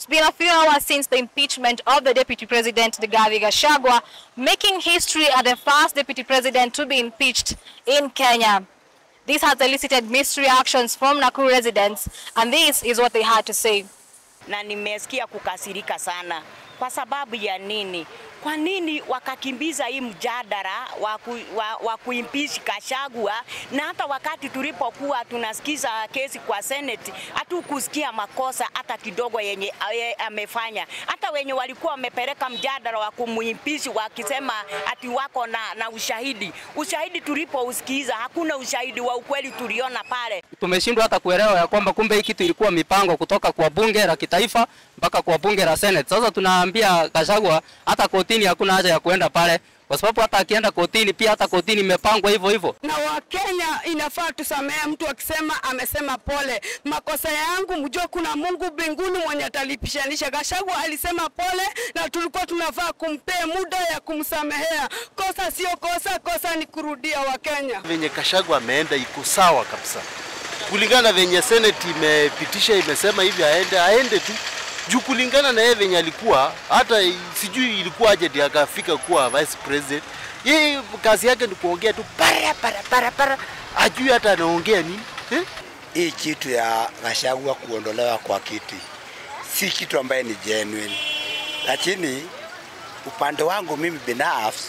It's been a few hours since the impeachment of the Deputy President Rigathi Gachagua, making history as the first Deputy President to be impeached in Kenya. This has elicited mixed reactions from Nakuru residents, and this is what they had to say. na nimesikia kukasirika sana. Kwa sababu ya nini? Kwa nini wakakimbiza hii mjadala wa, ku, wa, wa kuimpeach Gachagua, na hata wakati tulipokuwa tunasikiza kesi kwa Senate hatukusikia makosa hata kidogo yenye ye, amefanya. Hata wenye walikuwa wamepeleka mjadala wa kumuimpeach wakisema ati wako na, na ushahidi. Ushahidi tulipousikiza hakuna ushahidi wa ukweli tuliona pale. tumeshindwa hata kuelewa ya kwamba kumbe hii kitu ilikuwa mipango kutoka kwa bunge la kitaifa mpaka kwa bunge la Senate. Sasa tunaambia Gachagua hata kotini hakuna haja ya kuenda pale, kwa sababu hata akienda kotini pia hata kotini imepangwa hivyo hivyo. na Wakenya inafaa tusamehe mtu akisema amesema pole, makosa yangu, mjue kuna Mungu mbinguni mwenye atalipishanisha. Gachagua alisema pole, na tulikuwa tunafaa kumpea muda ya kumsamehea. Kosa sio kosa, kosa ni kurudia. Wakenya venye Gachagua ameenda iko sawa kabisa, kulingana na venye Senate imepitisha, imesema hivi aende, aende tu juu kulingana na yeye venye alikuwa, hata sijui ilikuwa aje ndio akafika kuwa vice president. Yeye kazi yake ni kuongea tu para para para para, ajui hata anaongea nini eh? hii kitu ya Gachagua kuondolewa kwa kiti si kitu ambaye ni genuine, lakini upande wangu mimi binafsi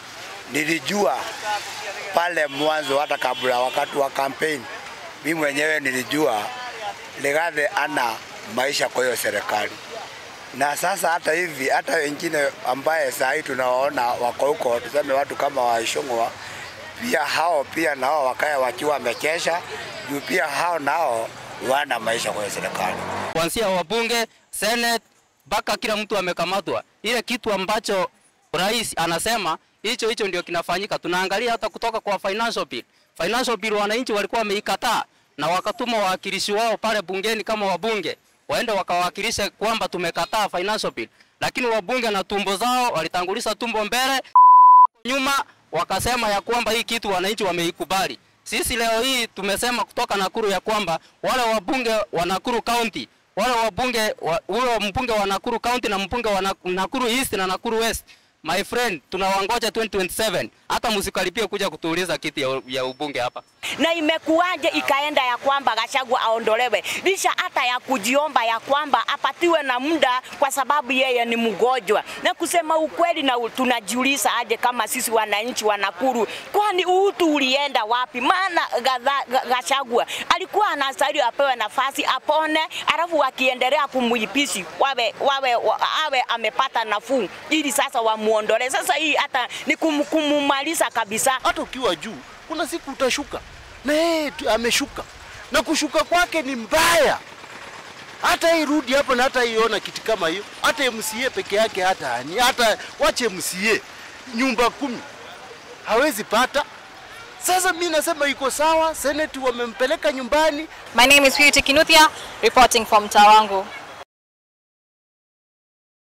nilijua pale mwanzo, hata kabla wakati wa kampeni, mimi mwenyewe nilijua Rigathi ana maisha kwa hiyo serikali, na sasa hata hivi hata wengine ambaye saa hii tunawaona wako huko, tuseme watu kama Waishong'wa pia hao pia nao wakaya wakiwa wamekesha juu pia hao nao wana maisha kwa hiyo serikali. kuanzia wabunge, Senate mpaka kila mtu amekamatwa. Ile kitu ambacho rais anasema hicho hicho ndio kinafanyika. Tunaangalia hata kutoka kwa financial bill. Financial bill wananchi walikuwa wameikataa na wakatuma wawakilishi wao pale bungeni kama wabunge waende wakawakilishe kwamba tumekataa financial bill, lakini wabunge na tumbo zao walitanguliza tumbo mbele nyuma wakasema ya kwamba hii kitu wananchi wameikubali. Sisi leo hii tumesema kutoka Nakuru ya kwamba wale wabunge wa Nakuru County, wale wabunge wa, ule mbunge wa Nakuru County na mbunge wa Nak- Nakuru East na Nakuru West, my friend, tunawangoja 2027 hata msikaribie kuja kutuuliza kiti ya, ya ubunge hapa. na imekuwaje ikaenda ya kwamba Gachagua aondolewe licha hata ya kujiomba ya kwamba apatiwe na muda kwa sababu yeye ni mgonjwa. Na kusema ukweli, na u- tunajiuliza aje kama sisi wananchi wa Nakuru, kwani utu ulienda wapi? Maana Gatha- Ga- Gachagua alikuwa anastahili apewe nafasi apone, alafu wakiendelea kumuipishi wawe, wawe, wa, awe amepata nafuu ili sasa wamuondolee. Sasa hii hata ni kum, kumumaliza kabisa. hata ukiwa juu kuna siku utashuka na yeye tu- ameshuka na kushuka kwake ni mbaya hata irudi hapo na hata iona kiti kama hiyo hata MCA peke yake hata ni hata wache MCA nyumba kumi hawezi pata sasa mi nasema iko sawa seneti wamempeleka nyumbani My name is Purity Kinuthia, reporting from Tawango.